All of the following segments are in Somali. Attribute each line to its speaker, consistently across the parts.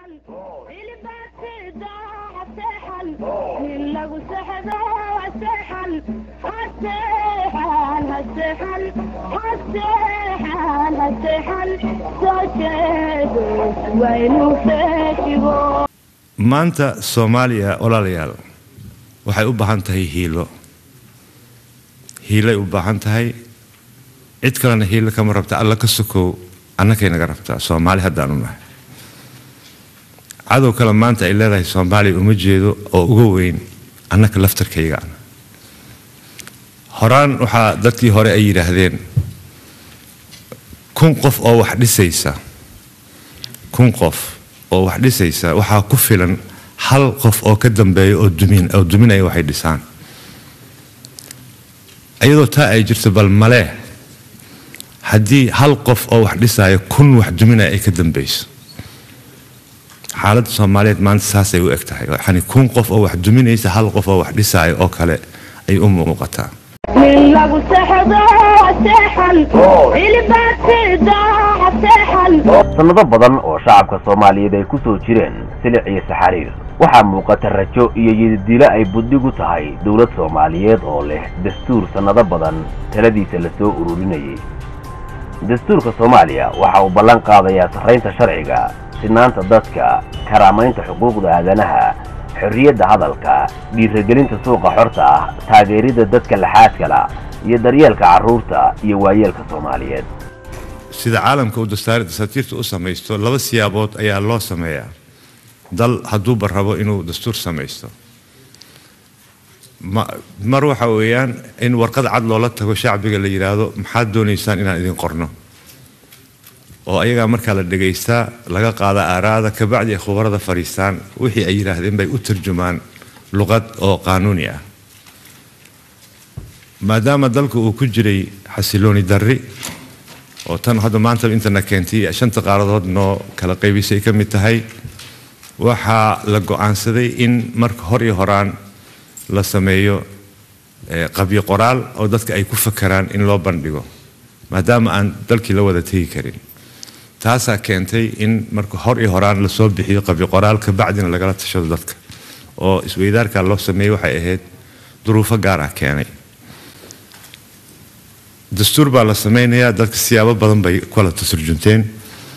Speaker 1: maanta soomaaliya walaalayaal waxay u baahan tahay hiilo hiilay u baahan tahay cid kalena hiilo kama rabta alla ka sokow annakay naga rabtaa soomaali haddaanu nahay cadow kale maanta ay leedahay soomaaliya uma jeedo oo uga weyn annaka laftarkaygaan horaan waxaa dadkii hore ay yidhaahdeen kun qof oo wax dhisaysa kun qof oo wax dhisaysa waxaa ku filan hal qof oo ka dambeeya oo dumin oo duminaya waxay dhisaan iyadoo taa ay jirto bal malee haddii hal qof oo wax dhisaayo kun wax duminaya ay ka dambeyso xaaladda soomaaliyeed maanta saasay u eg tahay yani kun qof oo wax duminaysa hal qof oo wax dhisaayo oo kale ay u muuqataa
Speaker 2: sannado badan oo shacabka soomaaliyeed ay ku soo jireen silic iyo saxariir waxaa muuqata rajo iyo yididilo ay buddigu tahay dowlad soomaaliyeed oo leh dastuur sannado badan taladiisa la soo ururinayay dastuurka soomaaliya waxa uu ballan qaadayaa sarraynta sharciga sinaanta dadka karaamaynta xuquuqda aadanaha xorriyadda hadalka dhiiragelinta suuqa xorta ah taageeridda dadka laxaadkala iyo daryeelka carruurta iyo waayeelka soomaaliyeed
Speaker 1: sida caalamka uu dastaari dasaatiirta u samaysto laba siyaabood ayaa loo sameeyaa dal hadduuba rabo inuu dastuur samaysto mar waxa weeyaan in warqad cad loola tago shacbiga la yidhaahdo maxaad doonaysaan inaan idin qorno oo ayagaa markaa la dhegaystaa laga qaada aaraada kabacdi ay khubarada fadhiistaan wixii ay yidhaahdeen bay u tarjumaan luqad oo qaanuuni ah maadaama dalka uu ku jiray xasilooni darri oo tan hadda maanta intana keentay shanta qaaradood noo kala qaybisay ka mid tahay waxaa la go-aansaday in marka hor iyo horaan la sameeyo qabyo qoraal oo dadka ay ku fakaraan in loo bandhigo maadaama aan dalkii la wada tegi karin taasaa keentay in marka hor iyo horaan lasoo bixiyo qabyo qoraal kabacdina lagala tashado dadka oo isweydaarkaa loo sameeyey waxay ahayd duruufo gaar ah keenay dastuur baa la sameynayaa dadka siyaabo badan bay kala tasurjunteen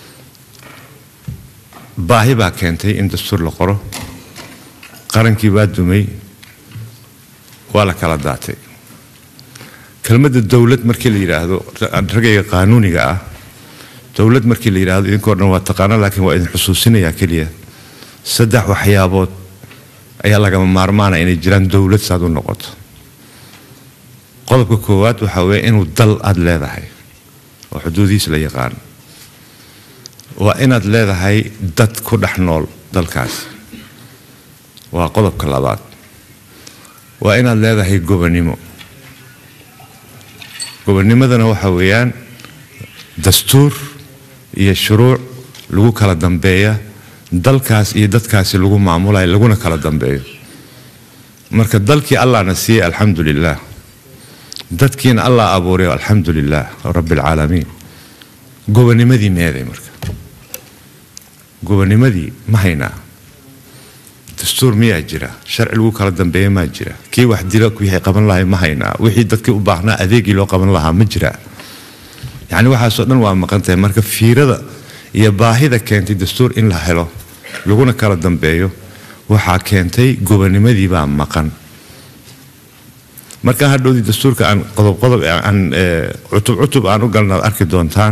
Speaker 1: baahi baa keentay in dastuur la qoro qarankii baa dumay waa la kala daatay kelmadda dowlad markii la yidhaahdo ragayga qaanuuniga ah dowlad markii la yidhaahdo idinkoo dhan waa taqaana laakiin waa idin xusuusinayaa keliya saddex waxyaabood ayaa lagama maarmaana inay jiraan dowlad saad u noqoto qodobka koowaad waxaa weeye inuu dal aada leedahay oo xuduudihiis la yaqaan waa inaad leedahay dad ku dhex nool dalkaas waa qodobka labaad waa inaad leedahay gobonnimo gobonnimadana waxa weeyaan dastuur iyo shuruuc lagu kala dambeeya dalkaas iyo dadkaasi lagu maamulayo laguna kala dambeeyo marka dalkii allahna siiyey alxamdu lilah dadkiina allah abuuray alxamdu lilah rabbi alcaalamiin gobonnimadii meeday marka gobonnimadii ma haynaa dastuur miyaa jira sharci lagu kala dambeeya maa jira kii wax dilo wixii qaban lahay ma haynaa wixii dadkii u baahnaa adeegii loo qaban lahaa ma jira yacni waxaasoo dhan waa maqan tahay marka fiirada iyo baahida keentay dastuur in la helo laguna kala dambeeyo waxaa keentay gobonnimadii baa maqan markaa hadhowdii dastuurka aan qodob qodob aan cutub cutub aan u galna ad arki doontaan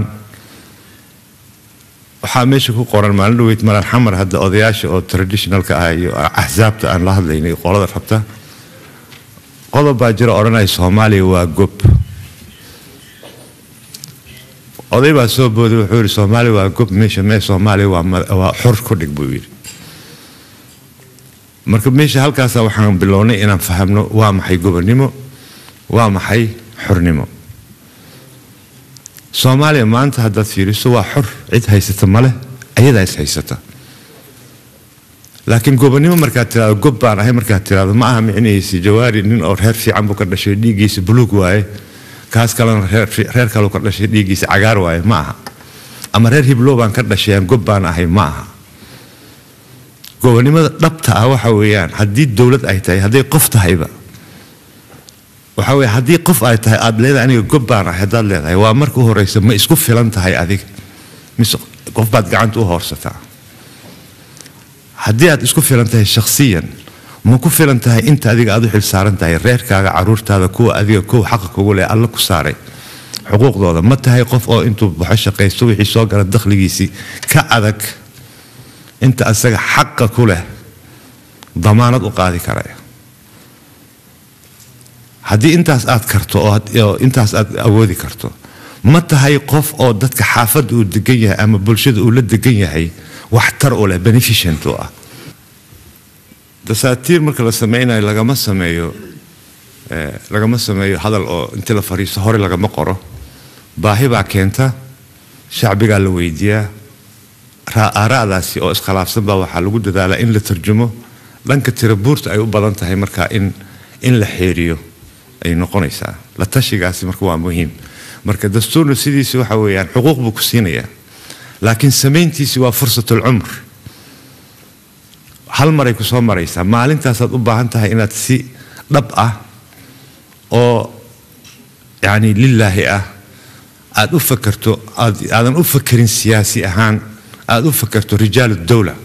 Speaker 1: waxaa meesha ku qoran maalin dhaweyd malan xamar hadda odayaasha oo traditionalka ah iyo axsaabta aan la hadlaynay qolada rabta qodob baa jira odhanaya soomaaliya waa gob oday baa soo booday wuxuu yidhi soomaaliya waa gob meesha mee soomaaliya waa xor ku dhig buu yidhi marka meesha halkaasa waxaan bilownay inaan fahamno waa maxay gobonnimo waa maxay xornimo soomaaliya maanta haddaad fiiriso waa xor cid haysata maleh ayadaa is haysata laakiin gobonnimo markaad tirahdo gob baan ahay markaad tirahdo ma aha micnaysi jawaari nin oo reer fiican buu ka dhashay dhiiggiisa buluug waaye kaas kalena reer kaleu ka dhashay dhiiggiisa cagaar waaye ma aha ama reer hiblow baan ka dhashay aan gob baan ahay ma aha gobonimada dhabta ah waxa weeyaan haddii dowlad ay tahay hadday qof tahayba waxa weye haddii qof ay tahay aada leedahay aniga gob baan ahay haddaad leedahay waa marka u horeysa ma isku filan tahay adiga mise qof baad gacanta u hoorsataa haddii aad isku filan tahay shakhsiyan ma ku filan tahay inta adiga aad u xil saaran tahay reerkaaga caruurtaada kuwa adiga kow xaqa kugu leh alla ku saaray xuquuqdooda ma tahay qof oo intuu baxo shaqaysto wixii soo gala dakhligiisii ka adag inta asaga xaqa ku leh damaanad u qaadi karaya haddii intaas aad karto oo intaas aad awoodi karto ma tahay qof oo dadka xaafadda uu degan yahay ama bulshada uu la degan yahay waxtar u leh beneficient u ah dasaatiir marka la sameynayo lagama sameeyo lagama sameeyo hadal oo intii la fariisto hore lagama qoro baahi baa keenta shacbigaa la weydiiyaa aaraadaasi oo iskhilaafsan baa waxaa lagu dadaalaa in la tarjumo dhanka tirabuurta ay u badan tahay marka in in la xeeriyo ay noqonaysaa la tashigaasi marka waa muhiim marka dastuurna sidiisi waxa weeyaan xuquuq buu ku siinayaa laakiin samayntiisi waa fursatul cumr hal maray ku soo maraysaa maalintaasaad u baahan tahay inaad si dhab ah oo yacni lilaahi ah aada u fakerto aadan u fakerin siyaasi ahaan aada u fakerto rijaalu dowla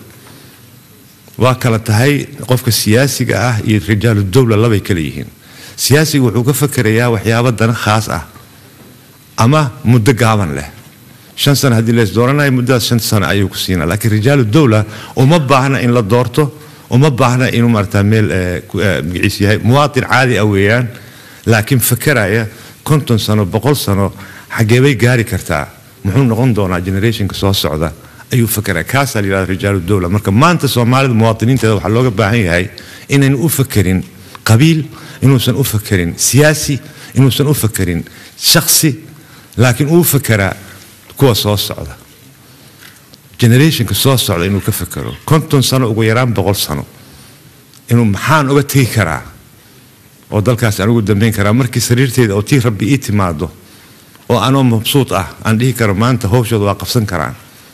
Speaker 1: waa kala tahay qofka siyaasiga ah iyo rijaalu dowla labay kala yihiin siyaasiga wuxuu ka fakerayaa waxyaabo dana khaas ah ama muddo gaaban leh shan sano haddii lees dooranayo muddadaas shan sano ayuu ku siinaa laakiin rijaalu dowla uma baahna in la doorto uma baahna inuu maarata meel magaciis yahay muwaatin caadi ah weeyaan laakiin fakeraya konton sano boqol sano xagee bay gaari kartaa muxuu noqon doonaa generationka soo socda ayuu fakeraya kaasaa la yidhahda rijaalu dowla marka maanta soomaalida muwaatiniinteeda waxaa looga baahan yahay inaynu u fakerin qabiil inuusan u fakerin siyaasi inuusan u fakerin shaksi laakiin uu fakeraa kuwa soo socda generationka soo socda inuu ka fakero konton sano ugu yaraan boqol sano inuu maxaan uga tegi karaa oo dalkaas aan ugu dambeyn karaa markii sariirteeda oo tii rabbi ii timaado oo anoo mabsuud ah aan dhihi karo maanta howshooda waa qabsan karaan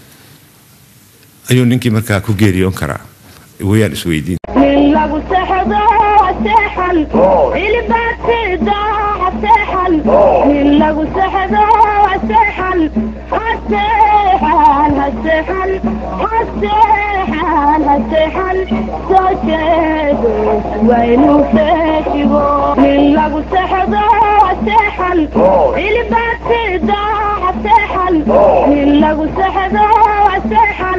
Speaker 1: ayuu ninkii markaa ku geeriyoon karaa wayaan isweydiin
Speaker 3: nin lagu sexdo seexan ilbaatida seexan nin lagu sexdo seexan haseexan haseexan haseexan haseexan soo jeedo waynu feejigo nin lagu sexdo seexan ilbaatida seexan nin lagu sexdo seexan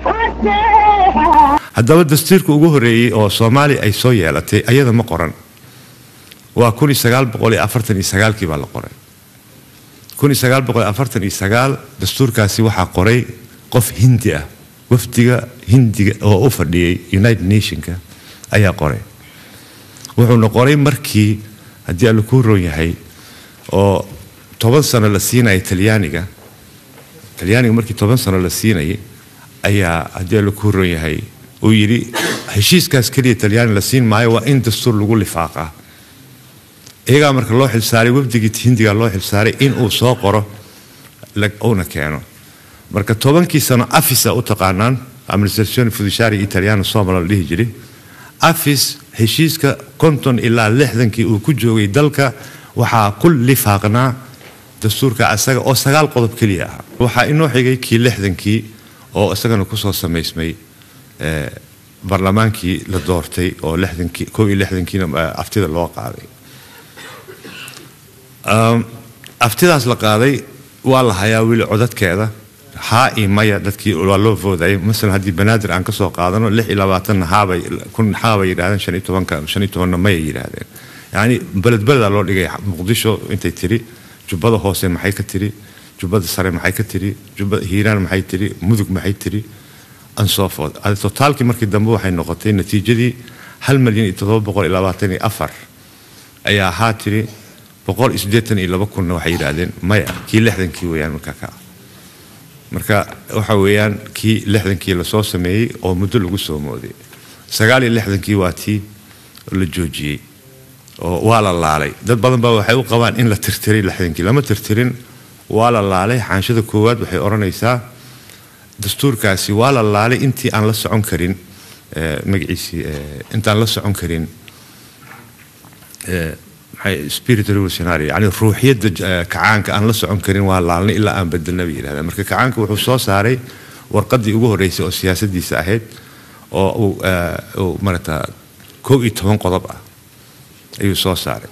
Speaker 3: haseexan
Speaker 1: haddaba dastuurka ugu horreeyey oo soomaaliya ay soo yeelatay ayada ma qoran waa kun iyo sagaal boqol iyo afartan iyo sagaalkii baa la qoray kun iyo sagaal boqol iyo afartan iyo sagaal dastuurkaasi waxaa qoray qof hindi ah wafdiga hindiga oo u fadhiyey united nationka ayaa qoray wuxuuna qoray markii haddii alla kuu roon yahay oo toban sano la siinaya talyaaniga talyaaniga markii toban sano la siinayay ayaa haddii alla kuu roon yahay uu yidhi heshiiskaas keliya talyaani la siin maayo waa in dastuur lagu lifaaqaa iyagaa marka loo xilsaaray wafdigii hindiga loo xilsaaray in uu soo qoro uuna keeno marka tobankii sano afisa u taqaanaan administrazione fiduciaria italiano somala la dhihi jiray afis heshiiska konton ilaa lixdankii uu ku joogay dalka waxaa ku lifaaqnaa dastuurka asaga oo sagaal qodob keliya ah waxaa inoo xigay kii lixdankii oo isagana kusoo samaysmay barlamaankii la doortay oo lixdankii kow iyo lixdankiina aftida loo qaaday aftidaas la qaaday waa la hayaa weli codadkeeda haa iyo maya dadkii waa loo voodayay masalan haddii banaadir aan kasoo qaadano lix iyo labaatanna haabay kun haabay yidhahdeen shan iyo tobanka shan iyo tobanna mayay yidhaahdeen yacni beled beledaa loo dhigay muqdisho intay tiri jubbada hoose maxay ka tiri jubbada sare maxay ka tiri jubbada hiiraan maxay tiri mudug maxay tiri ansofood totaalkii markii dambe waxay noqotay natiijadii hal milyan iyo toddoba boqol iyo labaatan iyo afar ayaa ahaa tiri boqol iyo siddeetan iyo laba kunna waxay yidhaahdeen maya kii lixdankii weeyaan markaa ka marka waxa weeyaan kii lixdankii lasoo sameeyey oo muddo lagu soo mooday sagaal iyo lixdankii waa tii la joojiyey oo waa la laalay dad badan baa waxay u qabaan in la tirtiray lixdankii lama tirtirin waa la laalay xaanshada koowaad waxay odhanaysaa dastuurkaasi waa la laalay intii aan la socon karin eh, magaciisii eh, intaan la socon karin eh, maxay spirit revolutionary yani ruuxiyadda eh, kacaanka aan la socon karin waa laalnay ilaa aan bedelna bay yidhahdeen marka kacaanka wuxuu soo saaray warqaddii ugu horreysay oo siyaasaddiisa ahayd oo uu eh, uu marata kow iyo toban qodob ah ayuu soo saaray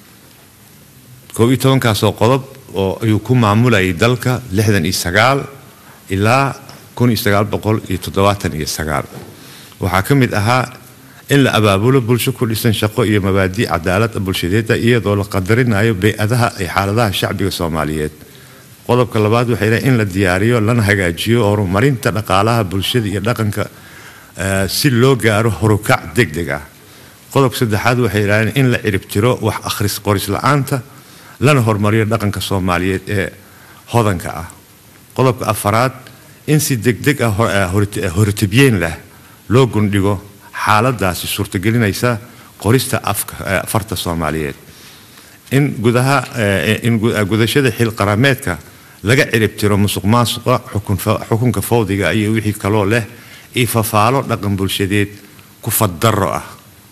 Speaker 1: kow iyo tobankaasoo qodob oo ayuu ku maamulayay dalka lixdan iyo sagaal ilaa kun iyo sagaal boqol iyo toddobaatan iyo sagaal waxaa ka mid ahaa in la abaabulo bulsho ku dhisan shaqo iyo mabaadi' cadaalad bulshadeeda iyadoo la qadarinayo bey-adaha iyo xaaladaha shacbiga soomaaliyeed qodobka labaad waxay leeyihin in la diyaariyo lana hagaajiyo horumarinta dhaqaalaha bulshada iyo dhaqanka eh, si loo gaaro horukac degdeg ah qodobka saddexaad waxay yidhahdeen in la ciribtiro wax akhris qoris la-aanta lana horumariyo dhaqanka soomaaliyeed ee hodanka ah qodobka afaraad in si degdeg ah hor- eh, horit- eh, horitibyeen leh loo gundhigo xaaladaasi suurtagelinaysa qorista afka eh, afarta soomaaliyeed in gudaha eh, in gu- eh, gudashada xil qarameedka laga ciribtiro musuq maasuqa xukun fa- xukunka fawdiga iyo wixii kaloo leh iyo fafaalo dhaqan bulshadeed ku faddaro ah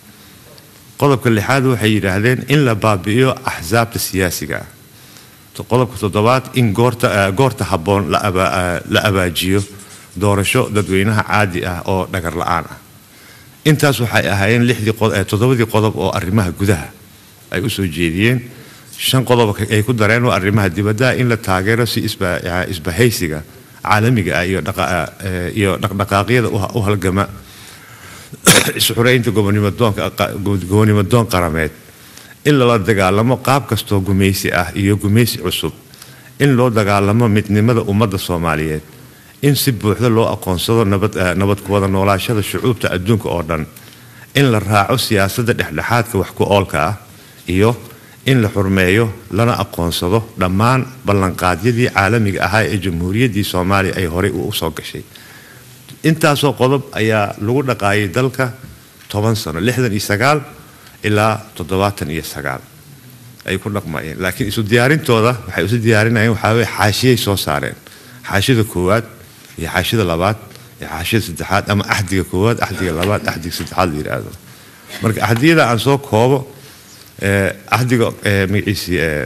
Speaker 1: qodobka lixaad waxay yidhaahdeen in la baabi'iyo axsaabta siyaasiga ah To- qodobka toddobaad in goorta eh, goorta habboon la aba- eh, la abaajiyo doorasho dadweynaha caadi ah oo dhagar la-aan ah intaas waxay ahaayeen lixdii qod- eh, toddobadii qodob oo arrimaha gudaha ay u soo jeediyeen shan qodob ay ku dareen waa arrimaha dibadda in la taageero si isba- eh, isbahaysiga caalamiga ah iyo dhaqa- eh, iyo dhaqdhaqaaqyada u ha- u halgama isxureynta gobonimodoonka gobonimodoon qarameed in lala dagaalamo qaab kastoo gumaysi ah iyo gumaysi cusub in loo dagaalamo midnimada ummadda soomaaliyeed in si buuxda loo aqoonsado nabad eh, nabad ku wada noolaashada shucuubta adduunka oo dhan in la raaco siyaasadda dhexdhexaadka wax ku oolka ah iyo in la xurmeeyo lana aqoonsado dhammaan ballanqaadyadii caalamiga ahaa ee jamhuuriyaddii soomaaliya ay horey u soo gashay intaasoo qodob ayaa lagu dhaqaayay dalka toban sano lixdan iyo sagaal ilaa toddobaatan iyo sagaal ay ku dhaqmayeen laakiin isu diyaarintooda waxay isu diyaarinayeen waxaa weye xaashiyay soo saareen xaashida koowaad iyo xaashida labaad iyo xaashida saddexaad ama axdiga koowaad axdiga labaad axdiga saddexaad la yidhaahdo marka axdiyada aan soo koobo eh, axdiga eh, magaciisii eh,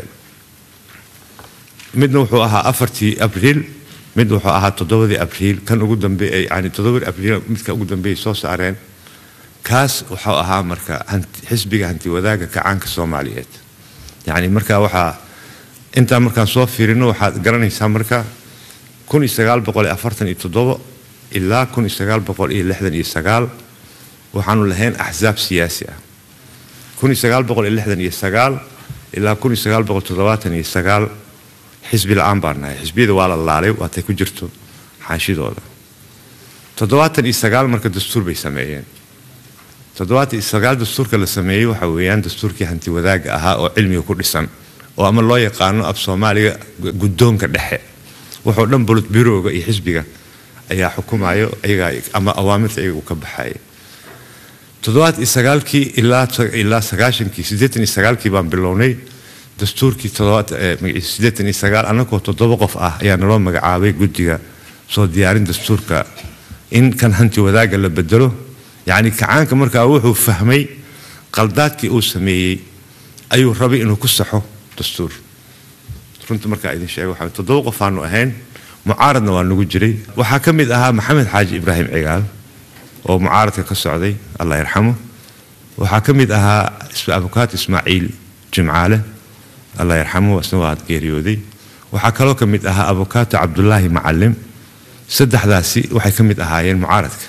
Speaker 1: midna wuxuu ahaa afartii abriil mid wuxuu ahaa toddobadii abriil kan ugu dambeey yani toddobadii abriil midka ugu dambeeyay soo saareen kaas wuxuu ahaa marka hanti- xisbiga hanti wadaaga kacaanka soomaaliyeed yani marka waxaa intaan markaan soo fiirino waxaad garanaysaa marka kun iyo sagaal boqol iyo afartan iyo toddobo ilaa kun iyo sagaal boqol iyo lixdan iyo sagaal waxaanu lahayn axsaab siyaasi ah kun iyo sagaal boqol iyo lixdan iyo sagaal ilaa kun iyo sagaal boqol toddobaatan iyo sagaal xisbi la-aan baan nahay xisbiyada waa la laalay waatay ku jirto xaashidooda toddobaatan iyo sagaal marka dastuur bay sameeyeen toddobaatan iyo sagaal dastuurka la sameeyey waxa weeyaan dastuurkii hanti wadaaga ahaa oo cilmiga ku dhisan oo ama loo yaqaano af soomaaliga gu- guddoonka dhexe wuxuu dhan bulut birowga iyo xisbiga ayaa xukumayo iyagaa ama awaamirta iyaga uu ka baxaya toddobaad iyo sagaalkii ilaa ilaa sagaashankii siddeetan iyo sagaalkii baan bilownay dastuurkii toddobaad eh, magaciisa siddeetan iyo sagaal annagoo toddoba qof ah ayaa naloo magacaabay guddiga soo diyaarin dastuurka in kan hanti wadaaga la bedelo yacni kacaanka markaa wuxuu fahmay qaldaadkii uu sameeyey ayuu rabay inuu ku saxo dastuur runta markaa idin sheego waxaa toddoba qof aanu ahayn mucaaradna waa nagu jiray waxaa ka mid ahaa maxamed xaaji ibraahim cigaal oo mucaaradka ka socday allah yarxamo waxaa ka mid ahaa is- abukaat ismaaciil jimcaale allah yarxamo isna waa geeriyooday waxaa kaloo ka mid ahaa abukaato cabdulaahi macalim saddexdaasi waxay ka mid ahaayeen mucaaradka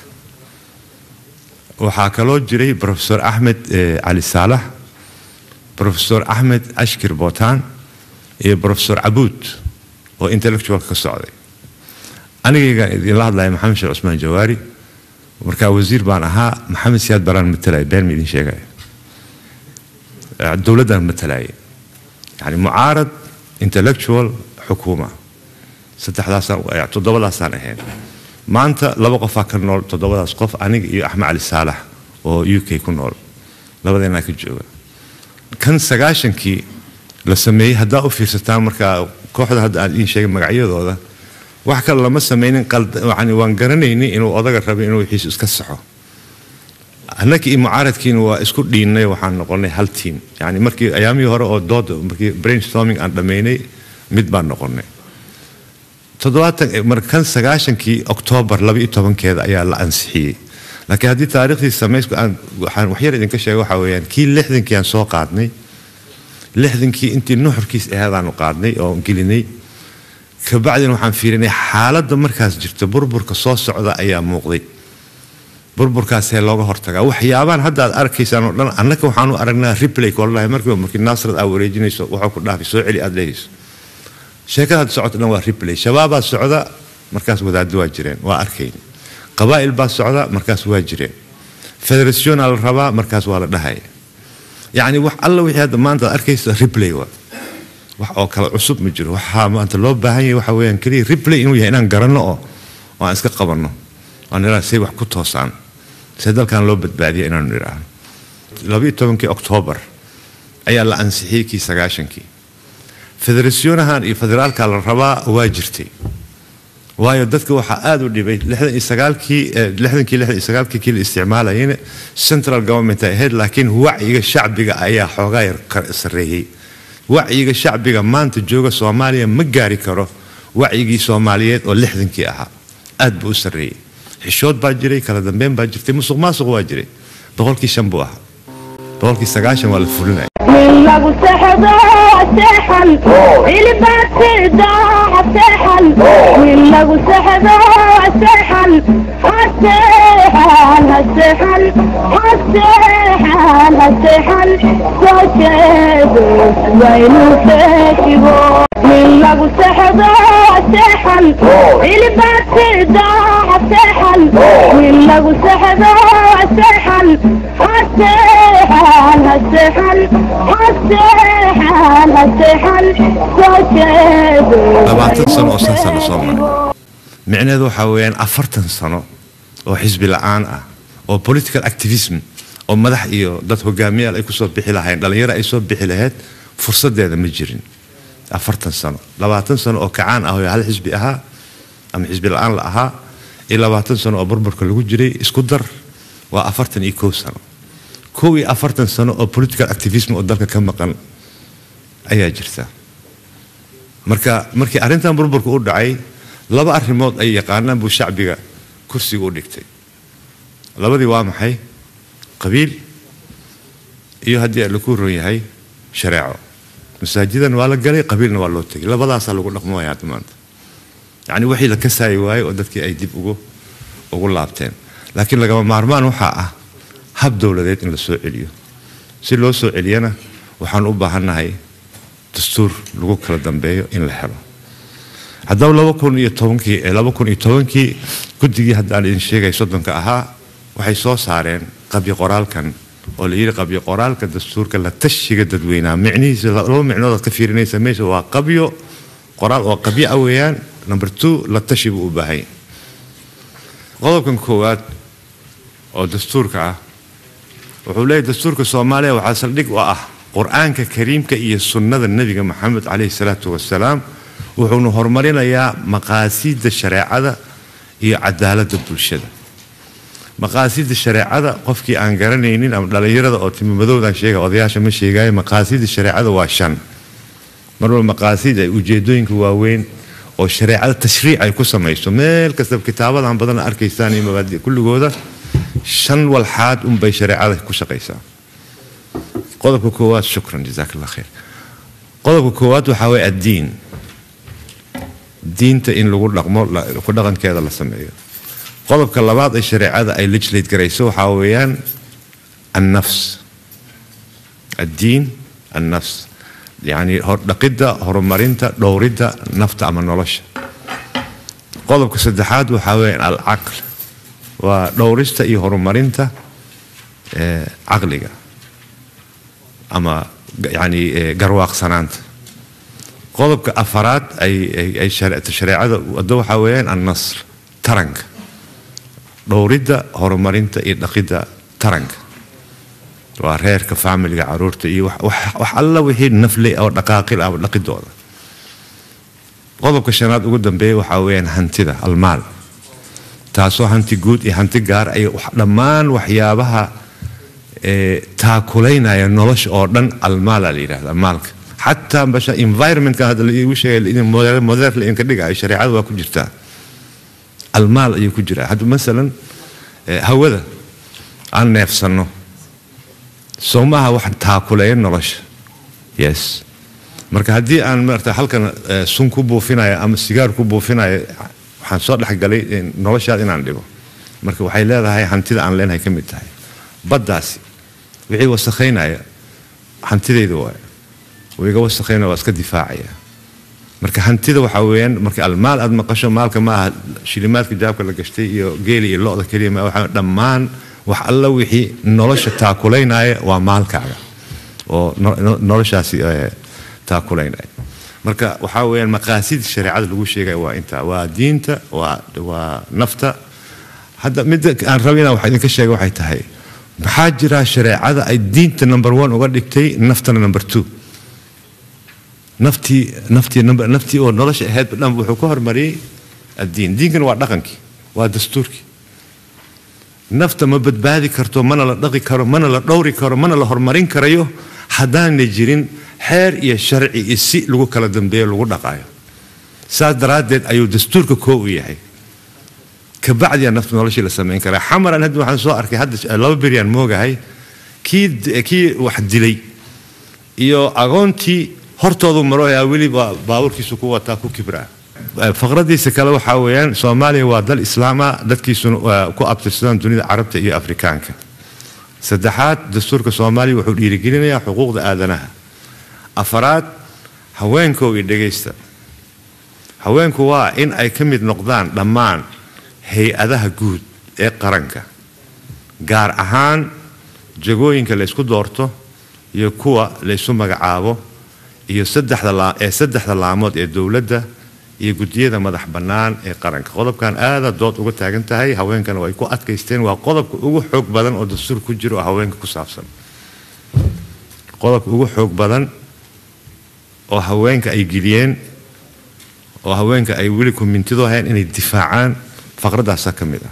Speaker 1: waxaa kaloo jiray profesor axmed eh, cali saalax profesor axmed ashkir bootaan iyo profesor cabuud oo intellectual ka socday anigaygaan idinla hadlaya maxamed sheekh cusmaan jawaari markaa wasiir baan ahaa maxamed siyaad baraan matalaya been ma idin sheegaya Eh, dowladdaan matalaya yani mucaarad intellectual xukuuma saddexdaasaan eh, toddobadaasaan ahayn maanta laba qofaa ka nool toddobadaas qof aniga iyo axmed cali saalax oo u k ku nool labadeenaa ka jooga kan sagaashankii la sameeyey haddaa u fiirsataan markaa kooxda hadda aan idiin sheegay magacyadooda wax kale lama sameynin qald- yacni waan garanaynay inuu odaga rabay inuu wixiisu iska saxo annaka iyo mucaaradkiina waa isku dhiinnay waxaan noqonnay hal tiim yani markii ayaamihii hore oo dood markii brainstorming aan dhammaynay mid baan noqonnay toddobaatan markan sagaashankii oktoobar laba iyo tobankeeda ayaa la ansixiyey laakiin haddii taariikhdii samaysku aan waxaan waxyar idinka sheegay waxaa weeyaan kii lixdankii aan soo qaadnay lixdankii intii nuxurkiis aheedaanu qaadnay oo gelinay kabacdina waxaan fiirinay xaaladda markaas jirta burburka soo socda ayaa muuqday burburkaasee looga hortagaa waxyaabaan hadda aad arkaysaan oo dhan annaka waxaanu aragnaa replay koladahay markiiba markii naasrad aa wareejinayso waxuu ku dhaafay soo celi aad leehayso sheekada hadda socota dhan waa replay shabaabaa socda markaas wadaaddo waa jireen waa arkayn qabaa'il baa socda markaas waa jireen federationa la rabaa markaas waa la dhahaya yacni wax alla wixii hadda maanta aad arkaysa replay waa wax oo kale cusub ma jiro waxaa maanta loo baahan yahay waxa weeyaan keliya replay inuu yahay inaan garanno oo oo aan iska qabanno aan nidhaha say wax ku toosaan see dalkan loo badbaadiya inaanu nidhaahno labayo tobankii oktoobar ayaa la ansixiyey kii sagaashankii federasyonahan iyo federaalka la rabaa waa jirtay waayo dadka waxaa aada u dhibay lixdan iyo sagaalkii lixdankii lixdan iyo sagaalkii kii la isticmaalayayna central government ay ahayd laakiin wacyiga shacbiga ayaa xoogaa yar sarreeyey wacyiga shacbiga maanta jooga soomaaliya ma gaari karo wacyigii soomaaliyeed oo lixdankii ahaa aad buu u sarreeyey xishood baa jiray kala dambeyn baa jirtay musuq maasuq waa jiray boqolkii shan buu ahaa boqolkii sagaashan waa la fulinaya
Speaker 3: من لغو سحضو سحن اللي باتدا سحن من لغو سحضو سحن السحن السحن السحن السحن سوشيدو وينو فاكبو من لغو سحضو سحن اللي باتدا سحن من لغو سحضو سحن السحن السحن السحن السحن سوشيدو
Speaker 1: labaatan sano oo san sano soo maray micnaheedu waxaa weeyaan afartan sano oo xisbi la-aan ah oo political activism oo madax iyo dad hogaamiyaal ay kusoo bixi lahayn dhallinyaro ay soo bixi lahayd fursadeeda ma jirin afartan sano labaatan sano oo kacaan ah oo hal xisbi ahaa ama xisbi la-aan la ahaa iyo labaatan sano oo burburka lagu jiray isku dar waa afartan iyo kow sano kow iyo afartan sano oo political activism oo dalka ka maqan ayaa jirta marka markii arrintan burburka u dhacay laba arrimood ay yaqaanaan buu shacbiga kursiga u dhigtay labadii waa maxay qabiil iyo haddii laku ron yahay shareeco masaajidan waa la galay qabiilna waa loo tegay labadaasaa lagu dhaqmaya hadda maanta yacni wixii la kasaayi waaye oo dadkii ay dib ugu ugu laabteen laakiin lagama maarmaan waxaa ah hab dowladeed in la soo celiyo si loo soo celiyana waxaan u baahannahay dastuur lagu kala dambeeyo in la helo haddaba laba kun iyo tobankii laba kun iyo tobankii guddigii haddaan idin sheegay soddonka ahaa waxay soo saareen qabyo qoraalkan oo la yidhi qabyo qoraalka dastuurka la tashiga dadweynaha micnihiisa laba micnood aad ka fiirinaysa meesha waa qabyo qoraal oo qabyo ah weeyaan number two la tashi buu u baahan yahay qodobkan koowaad oo dastuurka ah wuxuu leeyahy dastuurka soomaaliya waxaa saldhig u ah qur-aanka kariimka iyo sunnada nebiga maxamed caleyhi salaatu wasalaam wuxuuna horumarinayaa maqaasiidda shareecada iyo cadaaladda bulshada maqaasiidda shareecada qofkii aan garanaynin ama dhallinyarada oo timimadowdan sheega odayaasha ma sheegayo maqaasiidda shareecada waa shan marwal maqaasiid ay ujeedooyinka waaweyn oo shareecada tashriic ay ku samayso meel kastaba kitaabadan badan arkaysaan iyo mabaadi kulligooda shan walxaad unbay shareecada ku shaqaysaa qodobka koowaad shukran jazaak allah khayr qodobka koowaad waxaa waye addiin diinta in lagu dhaqmo ku dhaqankeeda la sameeyo qodobka labaad ee shareecada ay legislate garayso waxaa weeyaan annafs addiin annafs yacni dhaqidda horumarinta dhowridda nafta ama nolosha qodobka saddexaad waxaa weeyaan alcaql waa dhowrista iyo horumarinta caqliga ama yani garwaaqsanaanta qodobka afaraad ay shareecada wado waxaa weeyaan annasr taranka dhowridda horumarinta iyo dhaqidda taranka waa reerka faamiliga caruurta iyo wax alla wixii nafle oo dhaqaaqil ah dhaqidooda qodobka shanaad ugu dambeeya waxaa weeyaan hantida almaal taasoo hanti guud iyo hanti gaar ay dhammaan waxyaabaha ee, taakulaynaya nolosha oo dhan almaala la yidhahda maalka xataa basha environmentka hadda la iigu sheegay in modeer la idinka dhigayo shareecada waa ku jirtaa almaal ayuu ku jiraa hadda masalan ee, hawada aan neefsanno soo maaha wax taakuleeya nolosha yes marka haddii aan maarata halkan eh, sun ku buufinayo ama sigaar ku buufinayo waxaan soo dhexgalay eh, noloshaad inaan dhigo marka waxay leedahay hantida aan leenahay ka mid tahay baddaasi wixii wasakhaynaya hantidayda waay wiga wasakhaynaya waa iska difaacaya marka hantida waxaa weeyaan marka almaal aad maqasho maalka ma aha shilimaadka jaabka la gashtay iyo geeli iyo lo-da keliya ma waxaa dhammaan wax alla wixii nolosha taakulaynaya waa maalkaaga oo no- no- noloshaasi eh, taakulaynaya marka waxaa weeyaan maqaasid shareecada lagu sheegaya waa intaa waa diinta waa waa nafta hadda midda aan raba inaan wax idinka sheega waxay tahay maxaa jira shareecada ay diinta number one uga dhigtay naftana number two naftii naftii number naftii oo nolosha ahayd dhan wuxuu ka hormariyey addiin diinkana waa dhaqankii waa dastuurkii nafta ma badbaadi karto mana la dhaqi karo mana la dhowri karo mana la horumarin karayo haddaanay jirin xeer iyo sharci iyo si lagu kala dambeeyo lagu dhaqayo saas daraaddeed ayuu dastuurka koo u yahay kabacdiyaa nafta noloshii la samayn karaa xamaran hadda waxaan soo arkay hadda laba beryaan moogahay kii kii wax dilay iyo agoontii hortoodu maroyaa weli baa baabuurkiisu ku wataa ku kibraa faqradiisa kale waxaa weeyaan soomaaliya waa dal islaama dadkiisuna waa ku abtirsadaan dunida carabta iyo afrikaanka saddexaad dastuurka soomaaliya wuxuu dhiirigelinayaa xuquuqda aadanaha afaraad haweenkow iyo dhegaysta haweenku waa in ay ka mid noqdaan dhammaan hay-adaha guud ee qaranka gaar ahaan jagooyinka laysku doorto iyo kuwa laysu magacaabo iyo saddexda laa- ee saddexda laamood ee dowladda iyo guddiyada madax bannaan ee qaranka qodobkan aada dood uga taagan tahay haweenkana way ku adkaysteen waa qodobka ugu xoog badan oo dastuur ku jiro oo haweenka ku saabsan qodobka ugu xoog badan oo haweenka ay geliyeen oo haweenka ay weli kumintido ahayn inay difaacaan faqradaasaa ka mid ah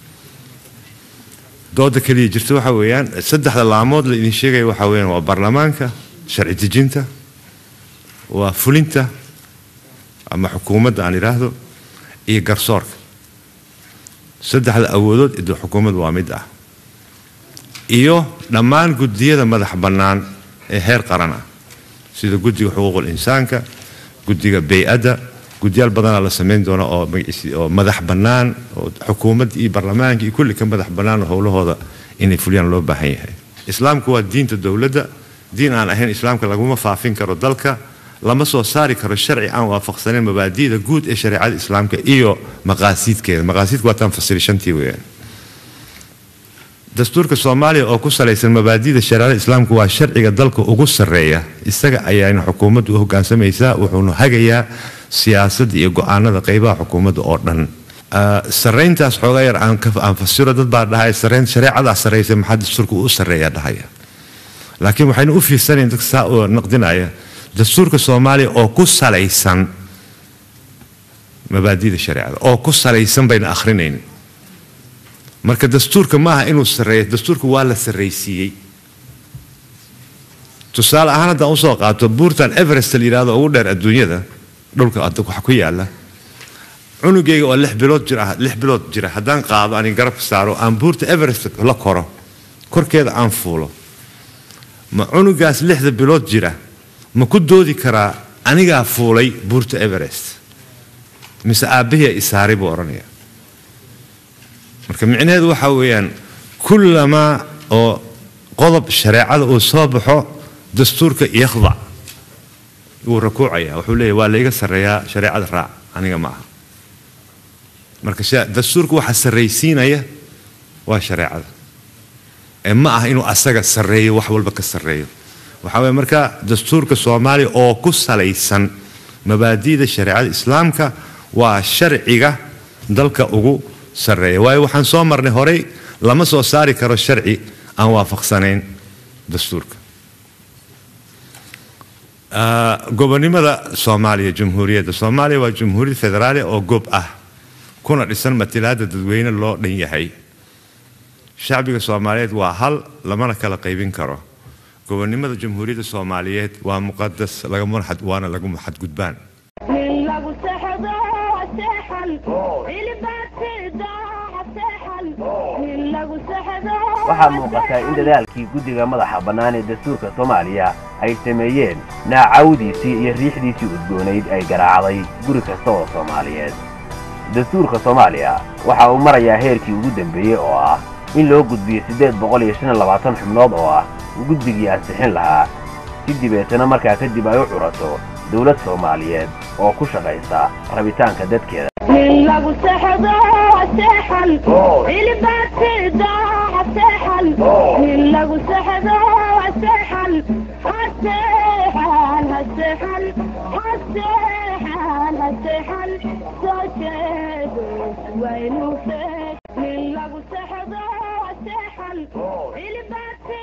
Speaker 1: dooda keliya jirta waxa weeyaan saddexda laamood la idin sheegaya waxa weeyaan waa baarlamaanka sharci dejinta waa fulinta ama xukuumadda aan idhaahdo iyo garsoorka saddexda awoodood ido xukuumadda waa mid ah iyo dhammaan guddiyada madax bannaan ee heer qaran ah sida guddiga xuquuqul insaanka guddiga bay-adda guddiyaal badanaa la samayn doona oo magaciisi oo madax bannaan oo xukuumadda iyo baarlamaanka iyo kulli ka madax bannaan oo howlahooda inay fuliyaan loo baahan yahay islaamku waa diinta dowladda diin aan ahayn islaamka laguma faafin karo dalka lama soo saari karo sharci aan waafaqsanayn mabaadi'da guud ee shareecada islaamka iyo maqaasiidkeeda maqaasiidku waa taan fasiri shantii weeyaan dastuurka soomaaliya oo ku salaysan mabaadi'da shareecada islaamka waa sharciga dalka ugu sarreeya isaga ayaana xukuumaddu u hoggaansamaysaa wuxuuna hagayaa siyaasadda iyo go-aanada qeybaha xukuumadda oo dhan Ah, sarrayntaas xoogaa yar aan ka- aan fasiro dad baa dhahay sarrayn shareecadaa sarraysa maxaa dastuurka u sarreeya dhahaya laakiin waxaynu u fiirsanayn dadka saa oo naqdinaya dastuurka soomaaliya oo ku salaysan mabaadi'da shareecada oo ku salaysan bayna akhrinayn marka dastuurka maaha inuu sarreeyo dastuurka waa la sarraysiiyey tusaale ahaan haddaan usoo qaato buurtan everest la yidhahdo ugu dheer adduunyada dhulka adda waxa ku yaala cunugayga oo lix bilood jir ah lix bilood jira haddaan qaado ani garabka saaro aan buurta everest la koro korkeeda aan fuulo ma cunugaas lixda bilood jira ma ku doodi karaa anigaa fuulay buurta everest mise aabbahii isaaray buu odhanaya marka micnaheedu waxaa weeyaan kullamaa oo qodob shareecada uu soo baxo dastuurka yakhdac wuu rakuucaya wuxuu leeyahy waa layga sarreeyaa shareecada raac aniga ma aha marka sha- dastuurka waxa sarraysiinaya waa shareecada ee ma aha inuu asaga sarreeyo wax walba ka sarreeyo waxaa weeye marka dastuurka soomaaliya oo ku salaysan mabaadi'da shareecada islaamka waa sharciga dalka ugu sarreeya waayo waxaan soo marnay horey lama soo saari karo sharci aan waafaqsanayn dastuurka Ah, gobonimada soomaaliya jumhuuriyadda soomaaliya waa jumhuuriyad federaali oo gob ah kuna dhisan matilaada dadweyne loo dhan yahay shacbiga soomaaliyeed waa hal lamana kala qaybin karo gobonnimada jamhuuriyadda soomaaliyeed waa muqadas lagamana xad waana laguma xadgudbaan
Speaker 3: nin lagu sexdo seexan ilbaatida seexan nin lagu sexdo
Speaker 2: waxaa muuqata in dadaalkii guddiga madaxa bannaan ee dastuurka soomaaliya ay sameeyeen naacawdiisii iyo riixdiisii udgoonayd ay garaacday guri kasta oo soomaaliyeed dastuurka soomaaliya waxa uu marayaa heerkii ugu dambeeyey oo ah in loo gudbiyo siddeed boqol iyo shan iyo labaatan xubnood oo ah guddigii ansixin lahaa si dibeetana markaa kadib ay u curato dawlad soomaaliyeed oo ku shaqaysa rabitaanka dadkeeda
Speaker 3: nin lagu sexdo seexan ilbaatida seexan nin lagu sexdo seexan haseexan haseexan haseexan haseexan soo jeedo waynu feeg nin lagu sexdo seexan ilbaatida